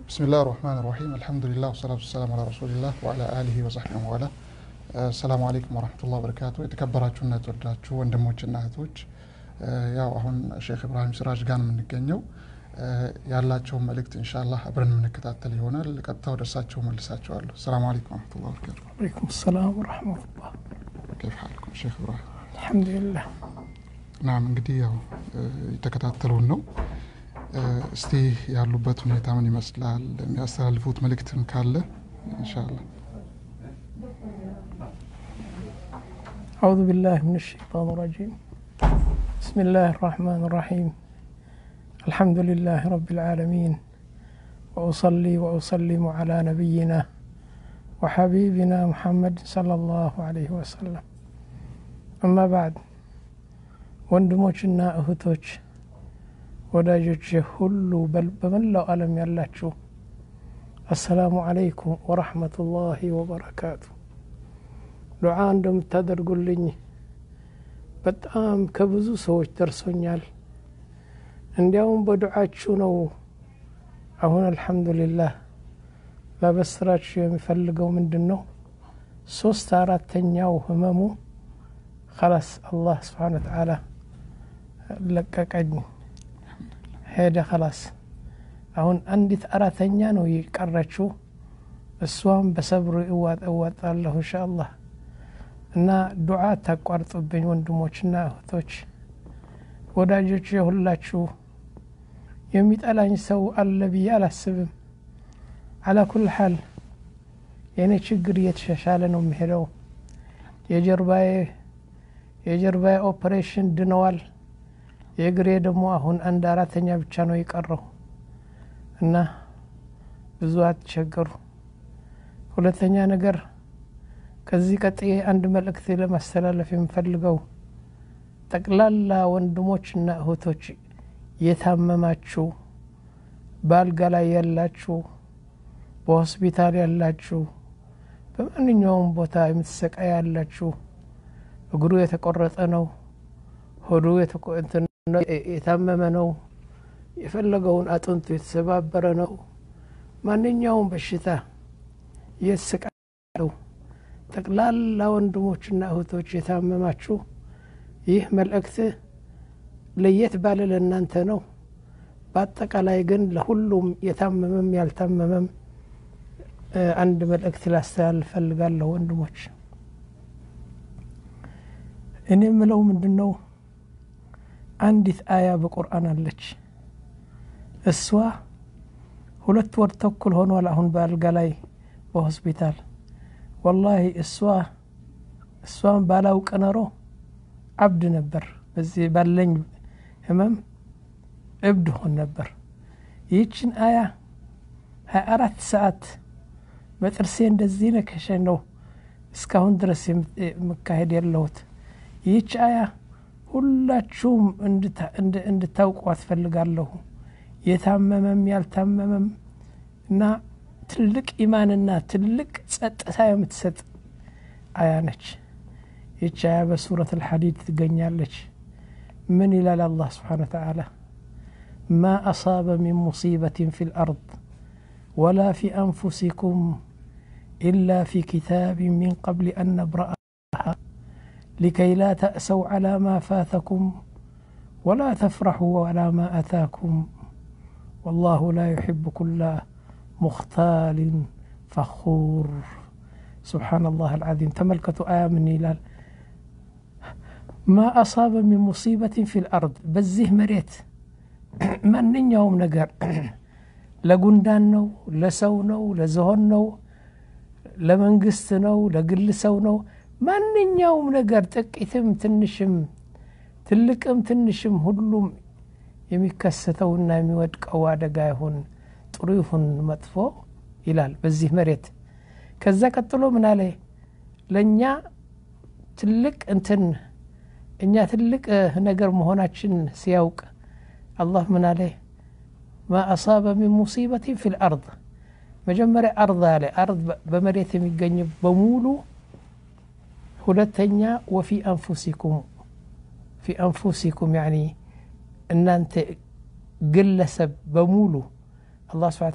بسم الله الرحمن الرحيم الحمد لله والصلاة والسلام على رسول الله وعلى آله وصحبه وعلى ሰላሙ አለይኩም ወረህመቱላህ በረካቱ የተከበራችሁና የተወዳችሁ ወንድሞችና እህቶች ያው አሁን ሼክ ኢብራሂም ሲራጅ ጋር ነው የምንገኘው ያላቸውን መልእክት ኢንሻላህ አብረን የምንከታተል ይሆናል ቀጥታ ወደ እርሳቸው መልሳቸዋለሁ ሰላሙ አለይኩም ወረህመቱላህ በረካቱ عليكم السلام ورحمة الله كيف حالكم ሼክ ኢብራሂም الحمد لله ናም እንግዲህ ያው የተከታተሉን ነው እስቲ ያሉበት ሁኔታ ምን ይመስላል የሚያስተላልፉት መልእክትም ካለ ኢንሻአላህ أعوذ بالله من الشيطان الرجيم بسم الله الرحمن الرحيم الحمد لله رب العالمين وأصلي وأسلم على نبينا وحبيبنا محمد صلى الله عليه وسلم أما بعد ወንድሞችና እህቶች ወዳጆች ሁሉ በመላው ዓለም ያላችሁ አሰላሙ አለይኩም ወረሕመቱላሂ ወበረካቱ ዱዓ እንደምታደርጉልኝ በጣም ከብዙ ሰዎች ደርሶኛል እንዲያውም በዱዓችሁ ነው አሁን አልሐምዱሊላህ ላበስራችሁ የሚፈልገው ምንድን ነው ሶስት አራተኛው ህመሙ خلاص الله سبحانه وتعالى ለቀቀኝ ሄደ خلاص አሁን አንዲት አራተኛ ነው የቀረችው እሷም በሰብር እዋጣለሁ እንሻ አላህ እና ዱዓ ታቋርጡብኝ ወንድሞችና እህቶች ወዳጆች የሁላችሁ የሚጠላኝ ሰው አለ ብዬ አላስብም አላ ኩል ሓል የእኔ ችግር እየተሻሻለ ነው የሚሄደው የጀርባዬ የጀርባዬ ኦፕሬሽን ድነዋል የእግሬ ደግሞ አሁን አንድ አራተኛ ብቻ ነው የቀረው እና ብዙ አትቸገሩ ሁለተኛ ነገር ከዚህ ቀጥዬ አንድ መልእክት ለማስተላለፍ የምፈልገው ጠቅላላ ወንድሞችና እህቶች የታመማችሁ በአልጋ ላይ ያላችሁ በሆስፒታል ያላችሁ በማንኛውም ቦታ የምትሰቃይ ያላችሁ እግሩ የተቆረጠ ነው ሆዱ የታመመ ነው የፈለገውን አጥንቱ የተሰባበረ ነው ማንኛውም በሽታ እየተሰቃለው ጠቅላላ ወንድሞችና እህቶች የታመማችሁ ይህ መልእክት ለየት ባለ ለእናንተ ነው በአጠቃላይ ግን ለሁሉም የታመመም ያልታመመም አንድ መልእክት ላስተላልፍ ፈልጋለሁ ወንድሞች እኔ የምለው ምንድን ነው አንዲት አያ በቁርአን አለች እሷ ሁለት ወር ተኩል ሆኗል አሁን በአልጋ ላይ በሆስፒታል ወላሂ እሷ እሷን ባላውቅ ኖሮ አብድ ነበር በዚህ ባለኝ ህመም እብድ ሆን ነበር ይህችን አያ ሀያ አራት ሰዓት በጥርሴ እንደዚህ ነከሸ ነው እስካሁን ድረስ የምካሄድ ያለሁት ይህች አያ ሁላችሁም እንድታውቁ አትፈልጋለሁ የታመመም ያልታመመም እና ትልቅ ኢማንና ትልቅ ጸጥታ የምትሰጥ አያ ነች ይች አያ በሱረት አልሐዲድ ትገኛለች ምን ይላል አላህ ስብሓን ተዓላ ما أصاب من مصيبة في الأرض ولا في أنفسكم إلا في كتاب من قبل أن نبرأها لكي لا تأسوا على ما فاتكم ولا تفرحوا على ما أتاكم والله لا يحب كل مختال فخور سبحان الله العظيم تملكة آية من هلال ما أصاب من مصيبة في الأرض بزه مريت ማንኛውም ነገር ለጉንዳን ነው ለሰው ነው ለዝሆን ነው ለመንግስት ነው ለግል ሰው ነው ማንኛውም ነገር ጥቂትም ትንሽም ትልቅም ትንሽም ሁሉም የሚከሰተውና የሚወድቀው አደጋ ይሁን ጥሩ ይሁን መጥፎ ይላል በዚህ መሬት ከዛ ቀጥሎ ምን አለ ለእኛ ትልቅ እንትን እኛ ትልቅ ነገር መሆናችን ሲያውቅ አላህ ምን አለ ማ አሳበ ሚን ሙሲበትን ፊ ልአርድ መጀመሪያ አርድ አለ አርድ በመሬት የሚገኝ በሙሉ ሁለተኛ ወፊ አንፉሲኩም ፊ አንፉሲኩም ያኒ እናንተ ግለሰብ በሙሉ አላህ ስብሐ ተዓላ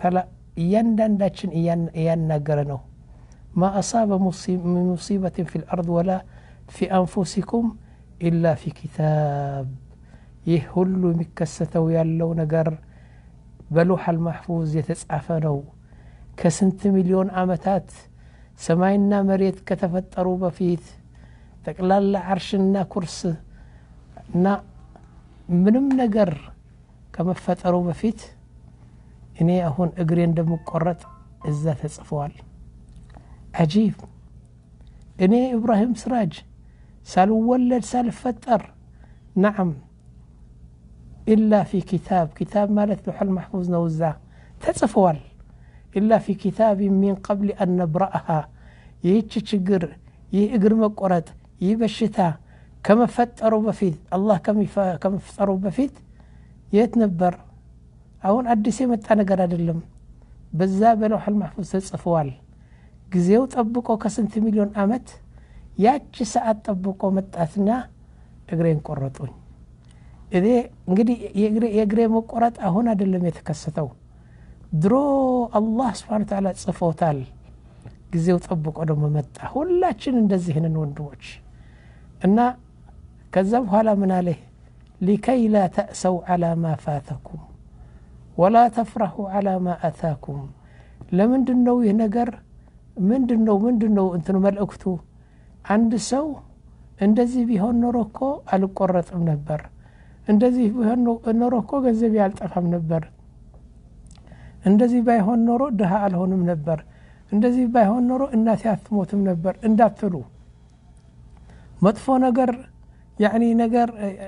እያንዳንዳችን እያናገረ ነው ማ አሳበ ምን ሙሲበትን ፊ ልአርድ ወላ ፊ አንፉሲኩም ኢላ ፊ ኪታብ ይህ ሁሉ የሚከሰተው ያለው ነገር በሉሐል ማሕፉዝ የተጻፈ ነው ከስንት ሚሊዮን ዓመታት ሰማይና መሬት ከተፈጠሩ በፊት ጠቅላላ ዓርሽና ኩርስ እና ምንም ነገር ከመፈጠሩ በፊት እኔ አሁን እግሬ እንደምቆረጥ እዛ ተጽፈዋል አጂብ እኔ ኢብራሂም ስራጅ ሳልወለድ ሳልፈጠር ናዓም ኢላ ፊ ኪታብ ኪታብ ማለት ሉሐል ማሕፉዝ ነው እዛ ተጽፈዋል ኢላ ፊ ኪታብ ሚን ቀብል አን ነብረአሃ ይህች ችግር ይህ እግር መቆረጥ ይህ በሽታ ከመፈጠሩ በፊት አላህ ከመፍጠሩ በፊት የት ነበር አሁን አዲስ የመጣ ነገር አይደለም በዛ በለውሐል ማሕፉዝ ተጽፈዋል ጊዜው ጠብቆ ከስንት ሚሊዮን አመት ያቺ ሰዓት ጠብቆ መጣትና እግሬን ቆረጡኝ እኔ እንግዲህ የእግሬ መቆረጥ አሁን አይደለም የተከሰተው ድሮ አላህ ስብሓን ተዓላ ጽፎታል ጊዜው ጠብቆ ደግሞ መጣ ሁላችን እንደዚህ ነን ወንድሞች እና ከዛ በኋላ ምን አለ ሊከይ ላ ተእሰው ዓላ ማ ፋተኩም ወላ ተፍራሑ ዓላ ማ አታኩም ለምንድን ነው ይህ ነገር ምንድን ነው ምንድን ነው እንትኑ መልእክቱ አንድ ሰው እንደዚህ ቢሆን ኖሮ እኮ አልቆረጥም ነበር እንደዚህ ቢሆን ኖሮ እኮ ገንዘብ አልጠፋም ነበር እንደዚህ ባይሆን ኖሮ ድሃ አልሆንም ነበር እንደዚህ ባይሆን ኖሮ እናቴ አትሞትም ነበር እንዳትሉ መጥፎ ነገር ያኒ ነገር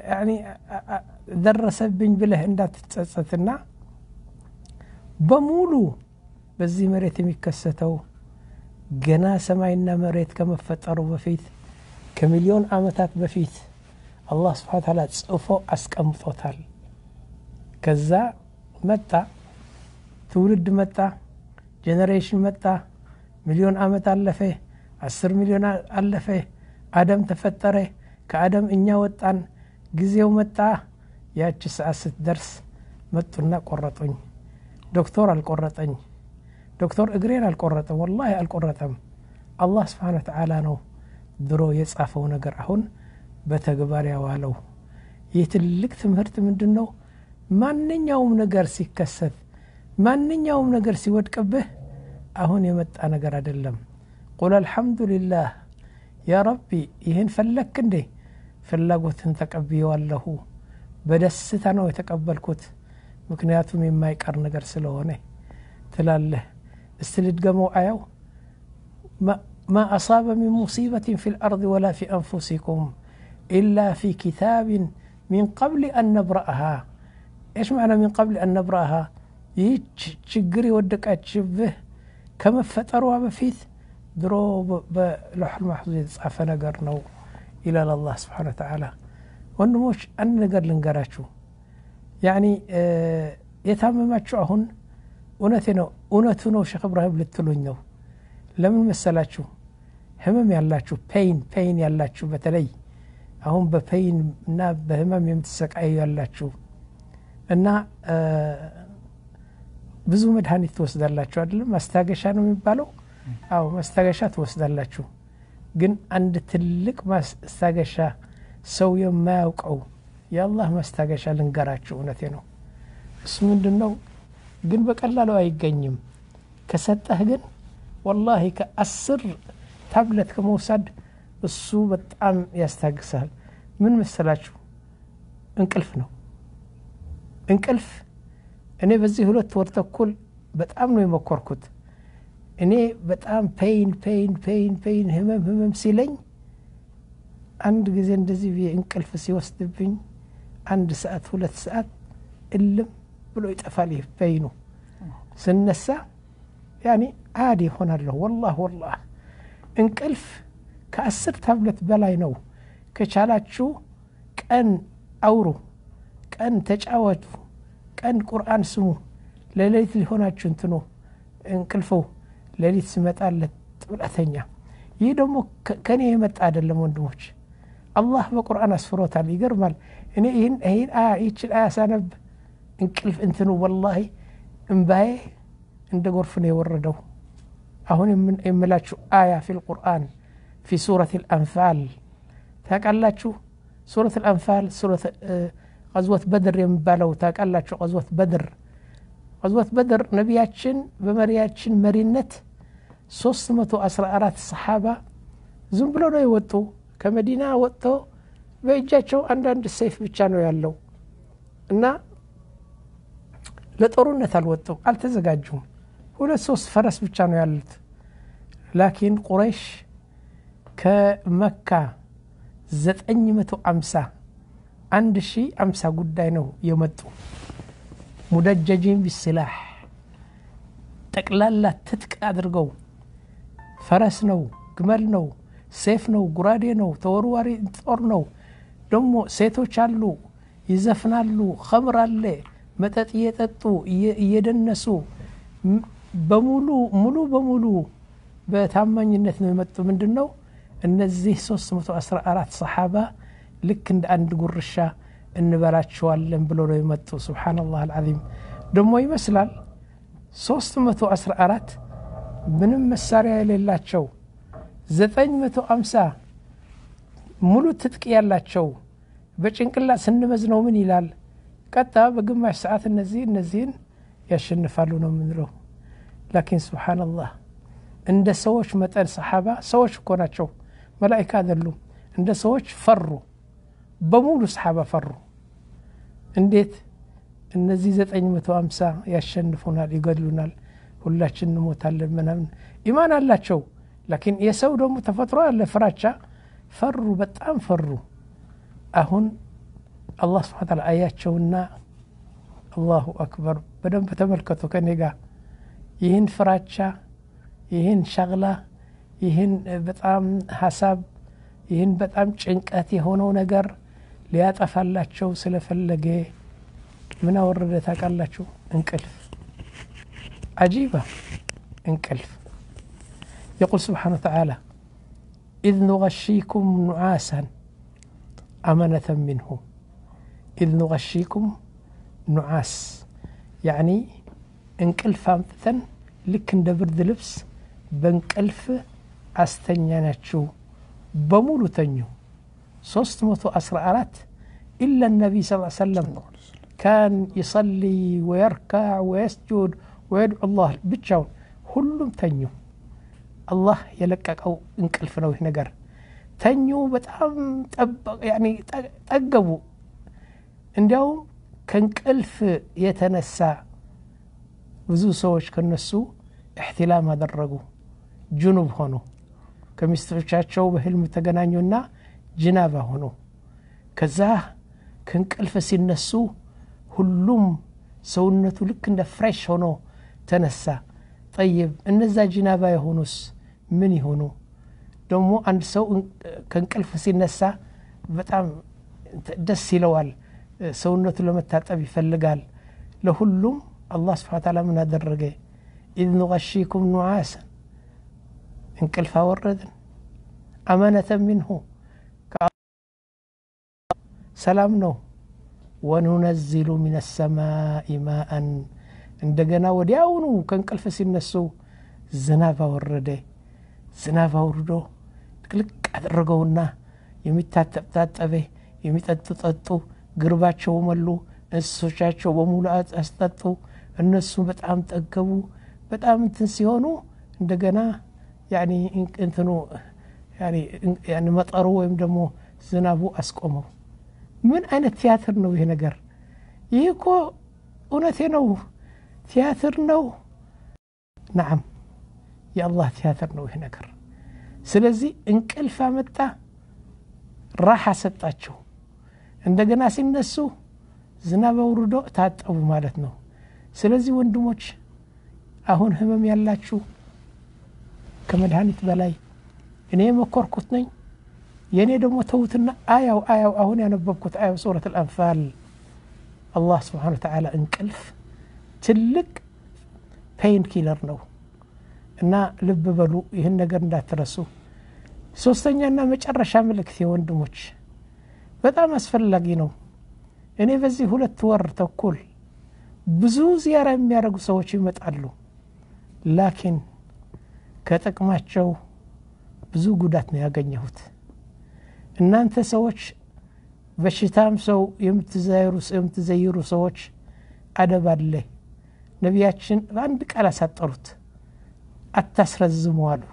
ደረሰብኝ ብለህ እንዳትጸጸትና በሙሉ በዚህ መሬት የሚከሰተው ገና ሰማይና መሬት ከመፈጠሩ በፊት ከሚሊዮን ዓመታት በፊት አላህ ስብሓን ታላ ጽፎ አስቀምጦታል ከዛ መጣ ትውልድ መጣ ጄኔሬሽን መጣ ሚሊዮን ዓመት አለፈ አስር ሚሊዮን አለፈ አደም ተፈጠረ ከአደም እኛ ወጣን ጊዜው መጣ ያቺ ሰዓት ስትደርስ መጡና ቆረጡኝ ዶክተር አልቆረጠኝ ዶክተር እግሬን አልቆረጠም ወላሂ አልቆረጠም አላህ ስብሓን ተዓላ ነው ድሮ የጻፈው ነገር አሁን በተግባር ያዋለው ይህ ትልቅ ትምህርት ምንድን ነው ማንኛውም ነገር ሲከሰት ማንኛውም ነገር ሲወድቅብህ አሁን የመጣ ነገር አይደለም ቁል አልሐምዱሊላህ ያ ረቢ ይህን ፈለክ እንዴ ፍላጎትን ተቀብየዋለሁ በደስታ ነው የተቀበልኩት ምክንያቱም የማይቀር ነገር ስለሆነ ትላለህ እስቲ ልድገመው አያው ما أصاب من مصيبة في الأرض ولا في أنفسكم إلا في كتاب من قبل أن نبرأها إيش معنى من قبل أن نبرأها يتشجري ودك أتشبه كما فتروا بفيت درو بلوح المحفوظ يتصعف نقر نو إلى الله سبحانه وتعالى ወንድሞች አንድ ነገር ልንገራችሁ ያኒ የታመማችሁ አሁን እውነቴ ነው እውነቱ ነው ሼክ እብራሂም ልትሉኝ ነው ለምን መሰላችሁ ህመም ያላችሁ ፔይን ፔይን ያላችሁ በተለይ አሁን በፔይን እና በህመም የምትሰቃዩ ያላችሁ እና ብዙ መድኃኒት ትወስዳላችሁ አይደለም ማስታገሻ ነው የሚባለው አዎ ማስታገሻ ትወስዳላችሁ ግን አንድ ትልቅ ማስታገሻ ሰው የማያውቀው የአላህ ማስታገሻ ልንገራችሁ እውነቴ ነው እሱ ምንድን ነው ግን በቀላሉ አይገኝም ከሰጠህ ግን ወላሂ ከአስር ታብለት ከመውሰድ እሱ በጣም ያስታግሳል ምን መሰላችሁ እንቅልፍ ነው እንቅልፍ እኔ በዚህ ሁለት ወር ተኩል በጣም ነው የመኮርኩት እኔ በጣም ፔይን ፔይን ፔይን ፔይን ህመም ህመም ሲለኝ አንድ ጊዜ እንደዚህ ብዬ እንቅልፍ ሲወስድብኝ አንድ ሰዓት ሁለት ሰዓት እልም ብሎ ይጠፋል ይህ ፔይኑ ስነሳ ያኒ አዲ ይሆናለሁ ወላህ ወላህ እንቅልፍ ከአስር ታብለት በላይ ነው ከቻላችሁ ቀን አውሩ ቀን ተጫወቱ ቀን ቁርአን ስሙ ለሌሊት ሊሆናችሁ እንትኑ እንቅልፈው ሌሊት ሲመጣለት ጥብለተኛ ይህ ደግሞ ከኔ የመጣ አይደለም ወንድሞች አላህ በቁርአን አስፍሮታል ይገርማል እኔ ይህን ይህን አያ ይችን አያ ሳነብ እንቅልፍ እንትኑ ወላሂ እምባዬ እንደ ጎርፍ ነው የወረደው አሁን የምላችሁ አያ ፊ ልቁርአን ፊ ሱረት ልአንፋል ታቃላችሁ ሱረት ልአንፋል ቀዝወት በድር የሚባለው ታቃላችሁ ቀዝወት በድር ቀዝወት በድር ነቢያችን በመሪያችን መሪነት 314 ሰሓባ ዝም ብሎ ነው የወጡ ከመዲና ወጥቶ በእጃቸው አንዳንድ ሰይፍ ብቻ ነው ያለው እና ለጦርነት አልወጡም አልተዘጋጁም ሁለት ሶስት ፈረስ ብቻ ነው ያሉት ላኪን ቁረይሽ ከመካ 950 አንድ ሺ አምሳ ጉዳይ ነው የመጡ ሙደጀጂን ቢስላሕ ጠቅላላ ትጥቅ አድርገው ፈረስ ነው ግመል ነው ሴፍ ነው ጉራዴ ነው ተወርዋሪ ጦር ነው ደግሞ ሴቶች አሉ ይዘፍናሉ ኸምር አለ መጠጥ እየጠጡ እየደነሱ በሙሉ ሙሉ በሙሉ በታማኝነት ነው የመጡ ምንድን ነው እነዚህ 314 ሰሓባ ልክ እንደ አንድ ጉርሻ እንበላቸዋለን ብሎ ነው የመጡ ስብሓናላህ አልዓዚም ደግሞ ይመስላል 314 ምንም መሳሪያ የሌላቸው 950 ሙሉ ትጥቅ ያላቸው በጭንቅላት ስንመዝነው ምን ይላል ቀጣ በግማሽ ሰዓት እነዚህ እነዚህን ያሸንፋሉ ነው የምንለው ላኪን ስብሓናላህ እንደ ሰዎች መጠን ሰሓባ ሰዎች እኮ ናቸው መላይካ አይደሉም እንደ ሰዎች ፈሩ በሙሉ ሰሓባ ፈሩ እንዴት እነዚህ 950 ያሸንፉናል ይገድሉናል ሁላችን እንሞታለን ምናምን ኢማን አላቸው ላኪን የሰው ደግሞ ተፈጥሮ አለ ፍራቻ ፈሩ በጣም ፈሩ አሁን አላህ ስብሓን ታላ አያቸውና አላሁ አክበር በደንብ ተመልከቱ ከኔ ጋር ይህን ፍራቻ ይህን ሸግላ ይህን በጣም ሀሳብ ይህን በጣም ጭንቀት የሆነው ነገር ሊያጠፋላቸው ስለፈለገ ምን አወረደ ታውቃላችሁ እንቅልፍ አጂባ እንቅልፍ يقول سبحانه وتعالى إذ نغشيكم نعاسا أمنة منه إذ نغشيكم نعاس يعني እንቅልፍ አምጥተን ልክ እንደ ብርድ ልብስ በእንቅልፍ አስተኛናችሁ በሙሉ ተኙ 314 ኢላ ነቢይ ስ ሰለም ካን ይሰሊ ወየርካዕ ወየስጁድ ወየድዑ ላህ ብቻውን ሁሉም ተኙ አላህ የለቀቀው እንቅልፍ ነው ይህ ነገር ተኙ በጣም ጠገቡ እንዲያውም ከእንቅልፍ የተነሳ ብዙ ሰዎች ከነሱ እሕትላም አደረጉ ጅኑብ ሆኑ ከሚስቶቻቸው በህልም ተገናኙና ጅናባ ሆኑ ከዛ ከእንቅልፍ ሲነሱ ሁሉም ሰውነቱ ልክ እንደ ፍሬሽ ሆኖ ተነሳ ጠይብ እነዛ ጅናባ የሆኑስ ምን ይሆኑ ደግሞ አንድ ሰው ከእንቅልፍ ሲነሳ በጣም ደስ ይለዋል ሰውነቱ ለመታጠብ ይፈልጋል ለሁሉም አላህ ስብሓ ታላ ምን አደረገ ኢዝ ኑቀሺኩም ኑዓሰን እንቅልፍ አወረድን አመነተ ሚንሁ ሰላም ነው ወኑነዚሉ ምን ሰማኢ ማአን እንደገና ወዲያውኑ ከእንቅልፍ ሲነሱ ዝናብ አወረደ ዝናብ አውርዶ ጥቅልቅ አደረገውና የሚታጠብ ታጠበ የሚጠጡ ጠጡ ግርባቸው መሉ እንስሶቻቸው በሙሉ አስጠጡ እነሱ በጣም ጠገቡ በጣም እንትን ሲሆኑ እንደገና እንትኑ መጠሩ ወይም ደግሞ ዝናቡ አስቆመው ምን አይነት ቲያትር ነው ይሄ ነገር ይህ እኮ እውነቴ ነው ቲያትር ነው ናዓም የአላህ ቲያትር ነው ይህ ነገር ስለዚህ እንቅልፍ አመጣ ራሓ ሰጣቸው እንደገና ሲነሱ ዝናብ አውርዶ ታጠቡ ማለት ነው ስለዚህ ወንድሞች አሁን ህመም ያላችሁ ከመድኃኒት በላይ እኔ የመኮርኩት ነኝ የእኔ ደግሞ ተዉትና አያው አያው አሁን ያነበብኩት አያው ሱረት አልአንፋል አላህ ስብሓን ተዓላ እንቅልፍ ትልቅ ፔይን ኪለር ነው እና ልብ በሉ ይህን ነገር እንዳትረሱ ሶስተኛና መጨረሻ ምልክት ወንድሞች በጣም አስፈላጊ ነው እኔ በዚህ ሁለት ወር ተኩል ብዙ ዚያራ የሚያደርጉ ሰዎች ይመጣሉ ላኪን ከጥቅማቸው ብዙ ጉዳት ነው ያገኘሁት እናንተ ሰዎች በሽታም ሰው የምትዘይሩ ሰዎች አደብ አለ ነቢያችን በአንድ ቃል አሳጠሩት አታስረዝሙ አሉ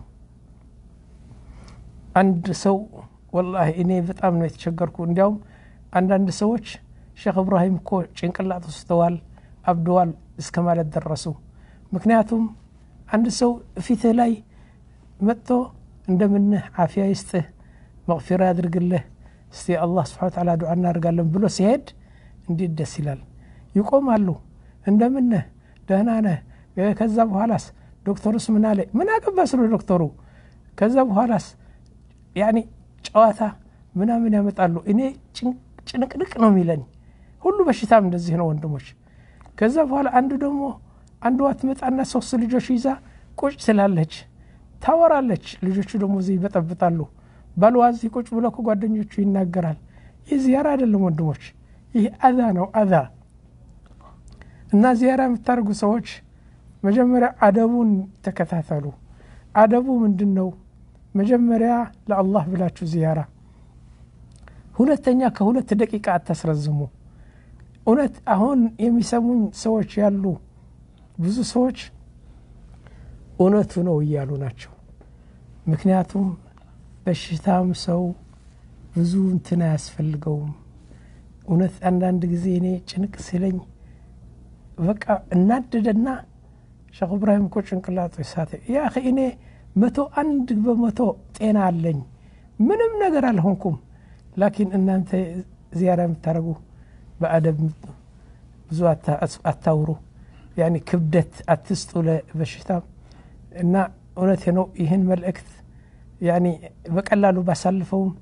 አንድ ሰው ወላሂ እኔ በጣም ነው የተቸገርኩ እንዲያውም አንዳንድ ሰዎች ሼክ እብራሂም እኮ ጭንቅላት ውስተዋል አብደዋል እስከ ማለት ደረሱ ምክንያቱም አንድ ሰው ፊትህ ላይ መጥቶ እንደምንህ አፊያ ይስጥህ መቅፊራ ያድርግልህ እስቲ አላህ ስብሓን ተዓላ ዱዓ እናደርጋለን ብሎ ሲሄድ እንዴት ደስ ይላል ይቆማሉ እንደምነህ ደህና ነህ ከዛ በኋላስ ዶክተሩስ ምን አለ ምን አገባ ስለ ዶክተሩ ከዛ በኋላስ ያኒ ጨዋታ ምናምን ያመጣሉ እኔ ጭንቅንቅ ነው የሚለኝ ሁሉ በሽታም እንደዚህ ነው ወንድሞች ከዛ በኋላ አንዱ ደግሞ አንዷ ትመጣና ሶስት ልጆች ይዛ ቁጭ ትላለች ታወራለች ልጆቹ ደግሞ እዚህ ይበጠብጣሉ ባልዋ እዚህ ቁጭ ብሎ ከጓደኞቹ ይናገራል ይህ ዚያራ አይደለም ወንድሞች ይህ አዛ ነው አዛ እና ዚያራ የምታደርጉ ሰዎች መጀመሪያ አደቡን ተከታተሉ አደቡ ምንድን ነው መጀመሪያ ለአላህ ብላችሁ ዚያራ ሁለተኛ ከሁለት ደቂቃ አታስረዝሙ እውነት አሁን የሚሰሙኝ ሰዎች ያሉ ብዙ ሰዎች እውነቱ ነው እያሉ ናቸው ምክንያቱም በሽታም ሰው ብዙ እንትን አያስፈልገውም እውነት አንዳንድ ጊዜ እኔ ጭንቅ ሲለኝ በቃ እናደደና ሸክ እብራሂም እኮ ጭንቅላጡ ሳተ ያ እኔ መቶ አንድ በመቶ ጤና አለኝ ምንም ነገር አልሆንኩም ላኪን እናንተ ዚያራ የምታደረጉ በአደብ ብዙ አታውሩ ያኒ ክብደት አትስጡ ለበሽታ እና እውነቴ ነው ይህን መልእክት ያኒ በቀላሉ ባሳልፈውም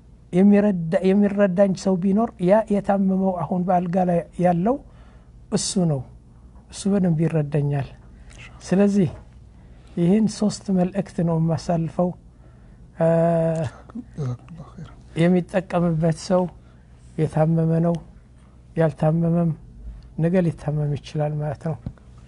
የሚረዳኝ ሰው ቢኖር ያ የታመመው አሁን በአልጋ ላይ ያለው እሱ ነው እሱ በደንብ ይረዳኛል ስለዚህ ይህን ሶስት መልእክት ነው የማሳልፈው የሚጠቀምበት ሰው የታመመ ነው ያልታመመም ነገ ሊታመም ይችላል ማለት ነው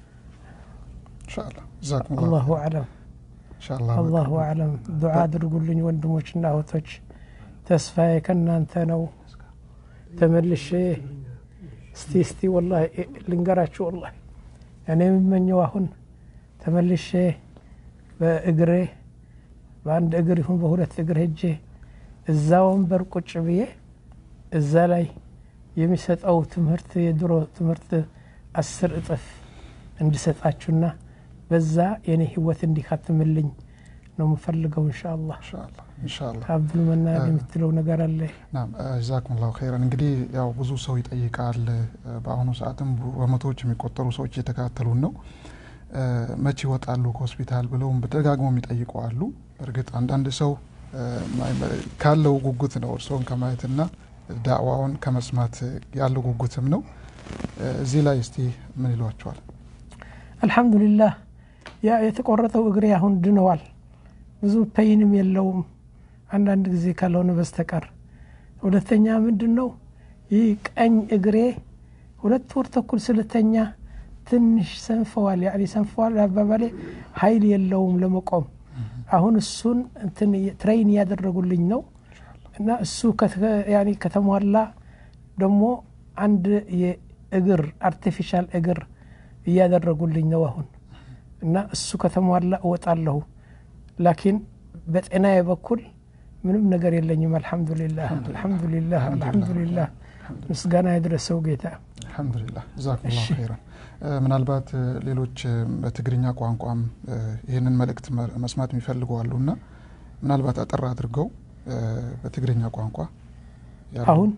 አላሁ አለም አላሁ አለም ዱዓ አድርጉልኝ ወንድሞችና እህቶች ተስፋዬ ከእናንተ ነው ተመልሼ እስቲ እስቲ ወላ ልንገራችሁ ወላ እኔ የምመኘው አሁን ተመልሼ በእግሬ በአንድ እግር ይሁን በሁለት እግር ሄጄ እዛ ወንበር ቁጭ ብዬ እዛ ላይ የሚሰጠው ትምህርት የድሮ ትምህርት አስር እጥፍ እንድሰጣችሁና በዛ የኔ ህይወት እንዲካትምልኝ ነው የምፈልገው እንሻ አላህ ኢንሻአላህ አብዱል መናን የምትለው ነገር አለ ናም ጀዛኩም ላሁ ኸይረን እንግዲህ ያው ብዙ ሰው ይጠይቃል በአሁኑ ሰዓትም በመቶዎች የሚቆጠሩ ሰዎች እየተከታተሉን ነው መቼ ይወጣሉ ከሆስፒታል ብለውም በደጋግሞ የሚጠይቁ አሉ እርግጥ አንዳንድ ሰው ካለው ጉጉት ነው እርስዎን ከማየትና ዳዕዋውን ከመስማት ያለው ጉጉትም ነው እዚህ ላይ እስቲ ምን ይሏቸዋል አልሐምዱሊላህ ያ የተቆረጠው እግሬ አሁን ድነዋል ብዙ ፐይንም የለውም አንዳንድ ጊዜ ካልሆነ በስተቀር ሁለተኛ ምንድን ነው ይህ ቀኝ እግሬ ሁለት ወር ተኩል ስለተኛ ትንሽ ሰንፈዋል ያኔ ሰንፈዋል አባባሌ ሀይል የለውም ለመቆም አሁን እሱን እንትን ትሬይን እያደረጉልኝ ነው እና እሱ ከተሟላ ደግሞ አንድ የእግር አርቲፊሻል እግር እያደረጉልኝ ነው አሁን እና እሱ ከተሟላ እወጣለሁ ላኪን በጤናዬ በኩል ምንም ነገር የለኝም አልሐምዱሊላህ አልሐምዱሊላህ አልሐምዱሊላህ ምስጋና የድረሰው ጌታ አልሐምዱሊላህ ጀዛኩም ላሁ ኸይረን ምናልባት ሌሎች በትግርኛ ቋንቋም ይህንን መልእክት መስማት የሚፈልጉ አሉ እና ምናልባት አጠር አድርገው በትግርኛ ቋንቋ አሁን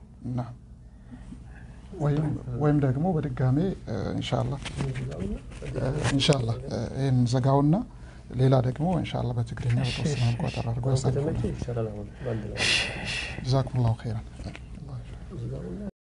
ወይም ደግሞ በድጋሜ እንሻላ እንሻላ ይህን ዘጋውና ሌላ ደግሞ እንሻላ በትግርኛ በተወሰነ መልኩ አጠር አድርገው ያሳልፉ ጀዛኩም ላሁ ኸይረን